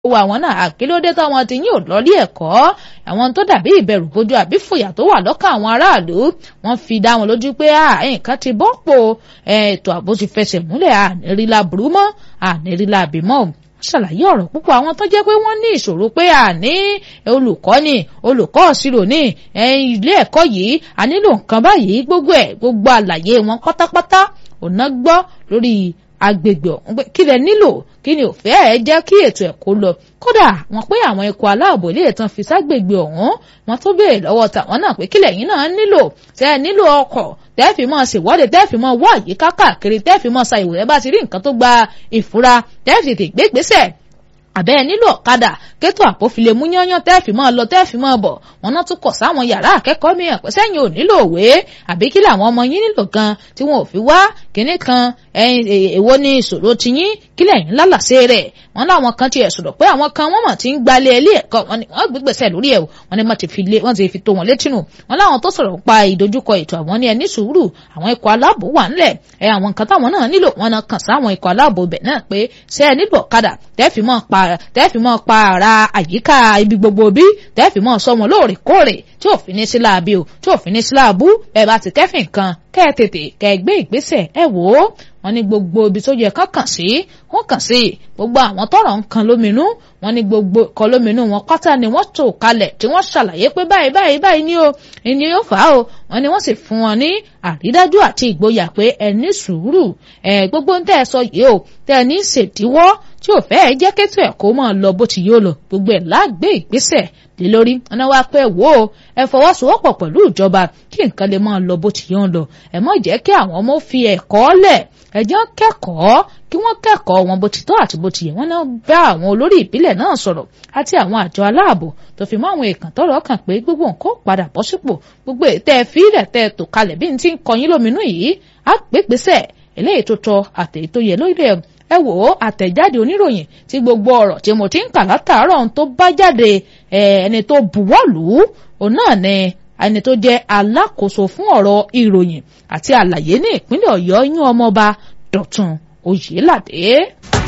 wo àwọn náà àkílódé táwọn ti yín ò lọ́lé ẹ̀kọ́ àwọn tó dàbí ìbẹ̀rù bójú àbí fòyà tó wà lọ́kàn àwọn aráàlú wọ́n fi dá wọn lójú pé nǹkan ti bọ́pò ètò ààbò ti fẹsẹ̀ múlẹ̀ ànírílà burú mọ́ ànírílà bímọ ṣàlàyé ọ̀rọ̀ púpọ̀ àwọn tó jẹ́ pé wọ́n ní ìṣòro pé àní olùkọ́ ni olùkọ́ ìṣirò ní ilé ẹ̀kọ́ yìí a nílò nǹkan báyìí gbogbo ẹ̀ gbogbo àlàyé wọn pátápátá ọ̀nà gbọ́ lórí agbègbè ọ̀hún pé kí lẹ nílò kí ni òfẹ́ ẹ jẹ́ kí ètò ẹ̀kọ́ lọ kódà wọ́n pé àwọn ikọ̀ aláàbò ilé ìtàn fi ságbègbè ọ̀hún wọ́n tó béèrè lọ́wọ́ tàwọn náà pé kílẹ̀ yín náà nílò tẹ́ ẹ nílò ọkọ̀ tẹ́ẹ̀fì mọ́ ṣèwọ́de tẹ́ẹ̀fì mọ́ wọ́ àyíká káàkiri tẹ́ẹ̀fì mọ́ sa ìwòrẹ́ bá ti rí nǹkan tó gba ìfura tẹ́ẹ̀fì tè gbé gbèsè àbẹ́ ẹ nílò ọ̀kadà kétò àpòfilè mú yányán tẹ́ẹ̀fì mọ́ lọ tẹ́ẹ̀fì mọ́ bọ̀ wọn náà tún kọ̀ sáwọn yàrá akẹ́kọ̀ọ́ mìíràn pé sẹ́yìn ò nílò òwe àbí kí làwọn ọmọ yín nílò gan tí wọn ò fi wá kínní kan èwo ni ìṣòro tiyín kí lẹ́yìn lálàsé rẹ̀ wọn láwọn kan tiẹ̀ sọ̀rọ̀ pé àwọn kan wọ́n mọ̀ tí ń gbalẹ̀ ilé ẹ̀kọ́ wọn ni wọ́n gbégbèsè lórí ẹ̀ wọn ni wọ́n ti fi tó wọn létí nù wọn láwọn tó sọ̀rọ̀ pa ìdojúkọ ètò àwọn ní ẹni sùúrù àwọn ikọ̀ aláàbò wà ńlẹ̀ ẹ àwọn nǹkan táwọn náà nílò wọn náà kàn sáwọn ikọ̀ aláàbò bẹ̀ náà pé ṣé ẹ nílò ọ̀kadà tẹ́ẹ̀fì mọ́ pa tẹ́ẹ̀fì mọ́ pa ara àyíká ibi gbogbo bí tẹ́ẹ̀fì mọ́ sọ wọn lóòrèkóòrè tí ò fi ní sí láabi o tí ò fi ní sí láàbù ẹ bá ti kẹ́fìn kan kẹ́ ẹ tètè kẹ́ ẹ gbé ìgbésẹ̀ ẹ wò ó wọ́n ní gbogbo ibi tó yẹ ká kàn sí wọ́n kàn sí gbogbo àwọn tọ́rọ̀ ń kan lóminú wọ́n ní gbogbo kan lóminú wọn pátá ni wọ́n tò kalẹ̀ tí wọ́n ṣàlàyé pé báyìí báyìí báyìí ni o ìní yóò fà á o wọ́n ní wọ́n sì fún wọn ní àrídájú àti ìgboyà pé ẹ ní sùúrù ẹ gbogbo ń tẹ́ ẹ sọ yìí o tẹ́ ẹ ní ṣèdíwọ́ tí ò fẹ́ ẹ jẹ́ kẹ́tù ẹ̀ kó máa lọ bó ti yóò lọ gbogbo ẹ̀ lágbé ìgbésẹ̀ lé lórí ọ̀nà wa pé wò ó ẹ fọwọ́sowọ́pọ̀ pẹ̀lú ìjọba kí nǹkan lè máa lọ bó ti yóò lọ ẹ má jẹ́ kí àwọn ọmọ fi ẹ̀kọ́ lẹ̀ ẹ jẹ́ kẹ́kọ̀ọ́ kí wọ́n kẹ́kọ̀ọ́ wọn bó ti tọ́ àti bó ti yẹ wọ́n náà bá àwọn olórí ìbílẹ̀ náà sọ̀rọ̀ àti àwọn àjọ aláàbò tó fi mọ́ àwọn èèkàn tọ́rọ̀ kàn pé gbogbo nǹkan padà bọ́ sípò gbogbo ètẹ́ fílẹ̀ tẹ́ tò kalẹ̀ bí n ti ń kọyín lóminú yìí á pé gbèsè eléyìí tó tọ́ àtẹ̀yí tó yẹ lórí ẹ̀ ẹ wò ó àtẹ̀jáde oníròyìn tí gbogbo ọ̀rọ̀ tí mo ti ń kà látàárọ̀ ohun tó bá jáde ẹni tó buwọ́lù òun náà ni ẹni tó jẹ́ alákòóso fún ọ̀rọ̀ ìròyìn àti àlàyé ní ìpínlẹ̀ ọ̀yọ́ yún ọmọọba dọ̀tun oyèládé.